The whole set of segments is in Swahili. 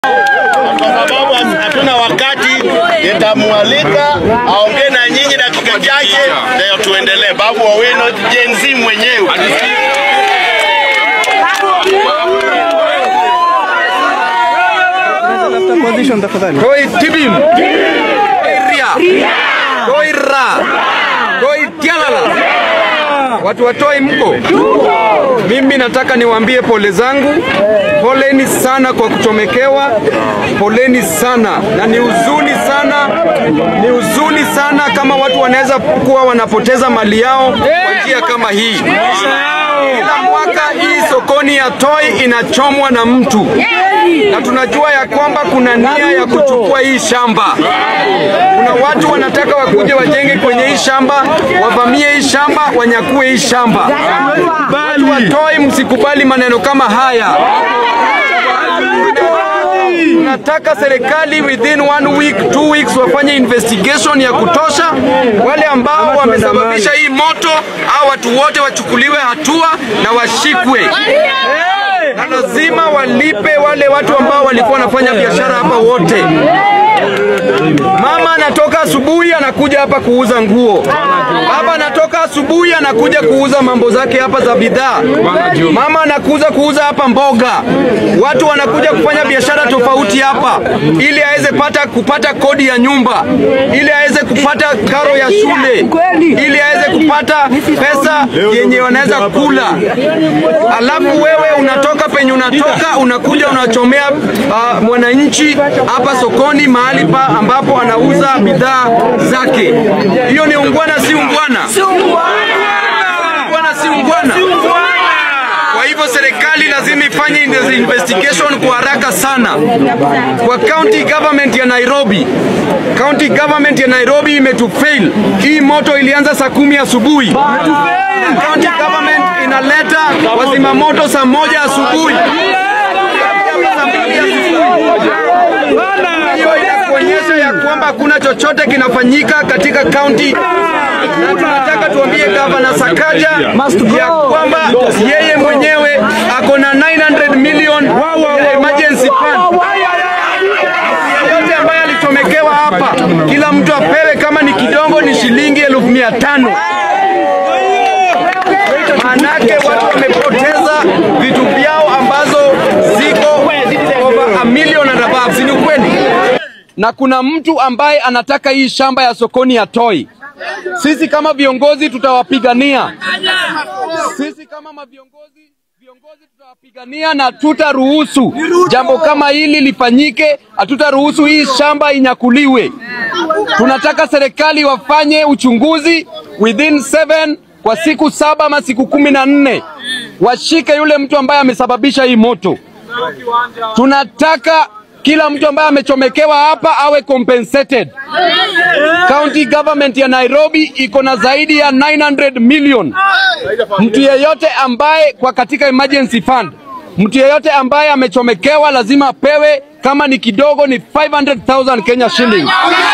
kwa sababu hatuna wakati, nitamwalika aongee na nyinyi dakika chache, ndio tuendelee. Babu Owino Gen Z mwenyewe. Koi tibim. Koi ria. Koi ra. Koi tialala. Watu watoi mko? Mimi nataka niwaambie pole zangu. Poleni sana kwa kuchomekewa. Poleni sana. Na ni huzuni sana. Ni huzuni sana kama watu wanaweza kuwa wanapoteza mali yao kwa njia kama hii. Kila mwaka hii sokoni ya Toi inachomwa na mtu, na tunajua ya kwamba kuna nia ya kuchukua hii shamba. Kuna watu wanataka wakuje wajenge kwenye hii shamba, wavamie hii shamba, wanyakue hii shamba. Watu wa Toi, msikubali maneno kama haya. Tunataka serikali within one week, two weeks wafanye investigation ya kutosha. Wale ambao wamesababisha hii moto, au watu wote wachukuliwe hatua na washikwe, na lazima walipe wale watu ambao walikuwa wanafanya biashara hapa wote. Mama anatoka asubuhi anakuja hapa kuuza nguo. Baba anatoka asubuhi anakuja kuuza mambo zake hapa za bidhaa. Mama anakuja kuuza hapa mboga. Watu wanakuja kufanya biashara tofauti hapa ili aweze pata kupata kodi ya nyumba, ili aweze kupata karo ya shule, ili aweze kupata pesa yenye wanaweza kula. Alafu wewe unatoka penye unatoka unakuja unachomea uh, mwananchi hapa sokoni mahali pa ambapo anauza bidhaa zake. Hiyo ni ungwana, si ungwana? Ungwana si ungwana? Kwa hivyo serikali lazima ifanye investigation kwa haraka sana. Kwa county government ya Nairobi, county government ya Nairobi imetufail. Hii moto ilianza saa kumi asubuhi. Na County government inaleta wazima moto saa moja asubuhi. Saa mbili asubuhi. Hiyo inakuonyesha ya kwamba hakuna chochote kinafanyika katika kaunti, na tunataka tuambie gavana Sakaja ya kwamba yeye mwenyewe ako na 900 million ya emergency fund. Yote ambaye alichomekewa hapa, kila mtu apewe, kama ni kidogo ni shilingi elfu mia tano. Maanake watu wamepoteza vitu vyao ambazo ziko over a million and above, si ni ukweli? Na kuna mtu ambaye anataka hii shamba ya sokoni ya Toi. Sisi kama viongozi tutawapigania. Sisi kama maviongozi viongozi tutawapigania na tutaruhusu jambo kama hili lifanyike. Hatutaruhusu hii shamba inyakuliwe. Tunataka serikali wafanye uchunguzi within seven kwa siku saba ama siku kumi na nne washike yule mtu ambaye amesababisha hii moto. Tunataka kila mtu ambaye amechomekewa hapa awe compensated. County government ya Nairobi iko na zaidi ya 900 million. Mtu yeyote ambaye kwa katika emergency fund, mtu yeyote ambaye amechomekewa lazima apewe, kama ni kidogo ni 500,000 Kenya shilling.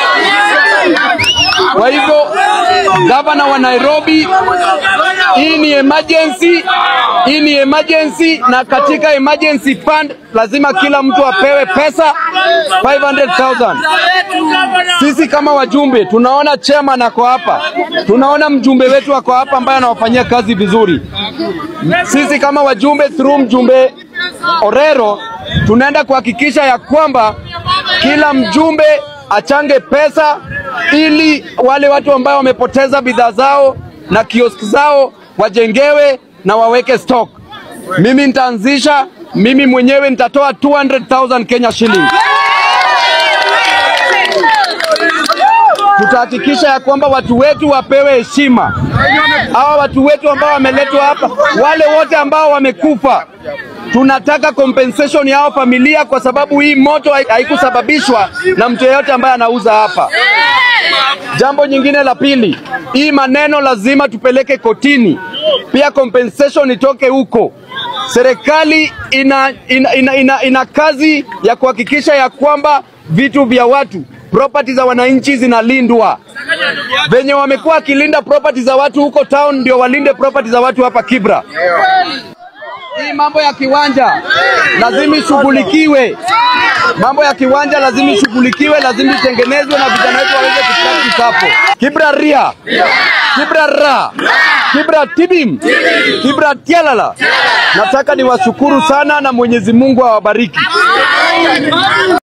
Kwa hivyo gavana wa Nairobi, hii ni emergency, hii ni emergency, na katika emergency fund lazima kila mtu apewe pesa 500,000. Sisi kama wajumbe tunaona chairman ako hapa, tunaona mjumbe wetu ako hapa ambaye anawafanyia kazi vizuri. Sisi kama wajumbe through mjumbe Orero tunaenda kuhakikisha ya kwamba kila mjumbe achange pesa ili wale watu ambao wamepoteza bidhaa zao na kiosk zao wajengewe na waweke stock. Mimi nitaanzisha, mimi mwenyewe nitatoa 200,000 Kenya shillings. Tutahakikisha ya kwamba watu wetu wapewe heshima. Hawa watu wetu ambao wameletwa hapa, wale wote ambao wamekufa, tunataka compensation yao familia, kwa sababu hii moto hai- haikusababishwa na mtu yeyote ambaye anauza hapa. Jambo nyingine la pili, hii maneno lazima tupeleke kotini, pia compensation itoke huko. Serikali ina, ina, ina, ina, ina kazi ya kuhakikisha ya kwamba vitu vya watu property za wananchi zinalindwa. Venye wamekuwa wakilinda property za watu huko town, ndio walinde property za watu hapa Kibra. hii mambo ya kiwanja lazima ishughulikiwe. Mambo ya kiwanja lazima ishughulikiwe, lazima itengenezwe na vijana wetu waweze kupractice hapo. Kibra ria, Kibra ra, Kibra tibim, Kibra tialala. Nataka niwashukuru sana na Mwenyezi Mungu awabariki.